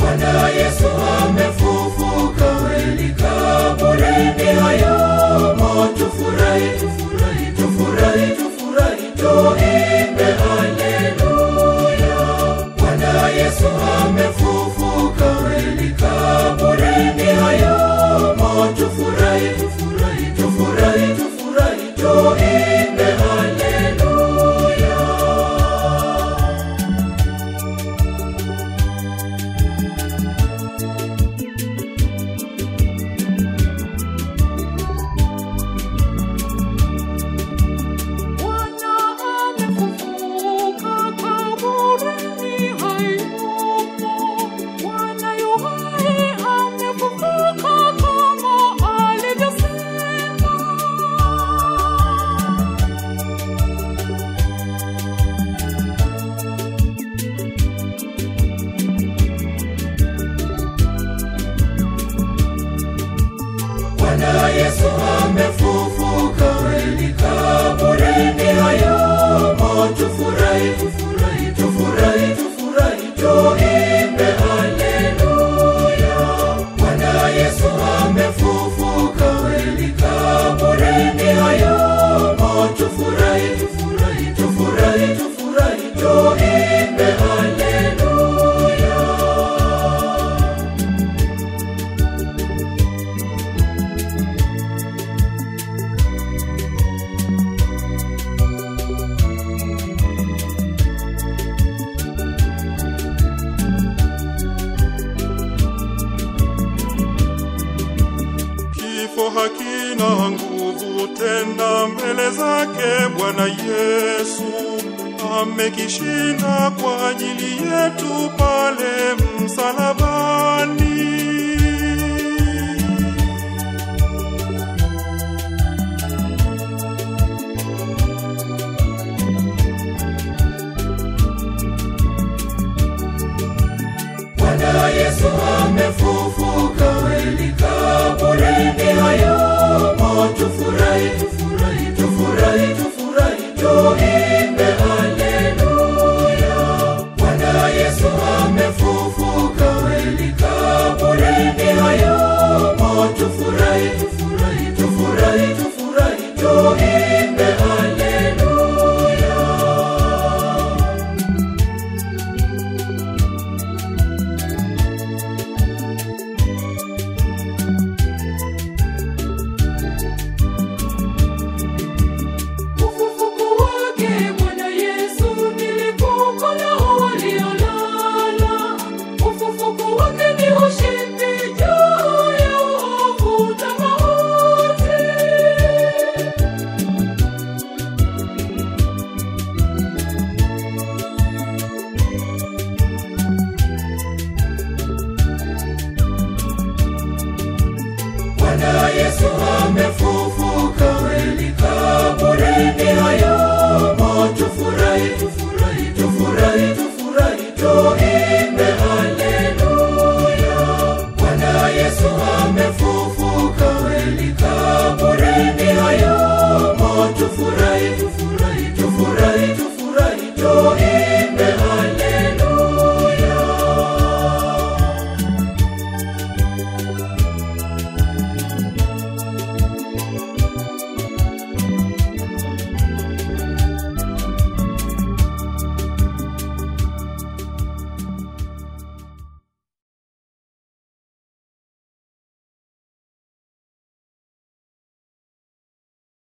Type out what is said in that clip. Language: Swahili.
Bwana Yesu amefufuka kweli kaburini hayamo. Tufurahi, tufurahi, tufurahi, tufurahi, tuimbe haleluya. Bwana Yesu amefufuka kweli kaburini hayamo. Tufurahi, tufurahi, tufurahi, tufurahi, tuimbe haleluya. Bwana amefufuka kaburini hayumo. Bwana yu hai amefufuka kama alivyosema. Bwana Yesu amefufuka kweli kaburini hayumo. Tufurahi, tufurahi, tufurahi, tufurahi, tuimbe haleluya. Bwana Yesu amefufuka kweli kaburini hayumo. Tufurahi, tufurahi, tufurahi, tufurahi, tuimbe haleluya. Kifo hakina nguvu tena mbele zake Bwana Yesu amekishinda kwa ajili yetu pale msalabani. Bwana Yesu amefufuka kweli kaburini hayumo. Tufurahi, tufurahi, tufurahi, tufurahi, tuimbe haleluya. Bwana Yesu amefufuka kweli kaburini hayumo. Tufurahi, tufurahi, tufurahi, tufurahi, tuimbe haleluya. Ufufuko wake Bwana Yesu ni lipuko la waliolala. Ufufuko wake ni ushindi juu ya uovu na mauti. Bwana Yesu amefufuka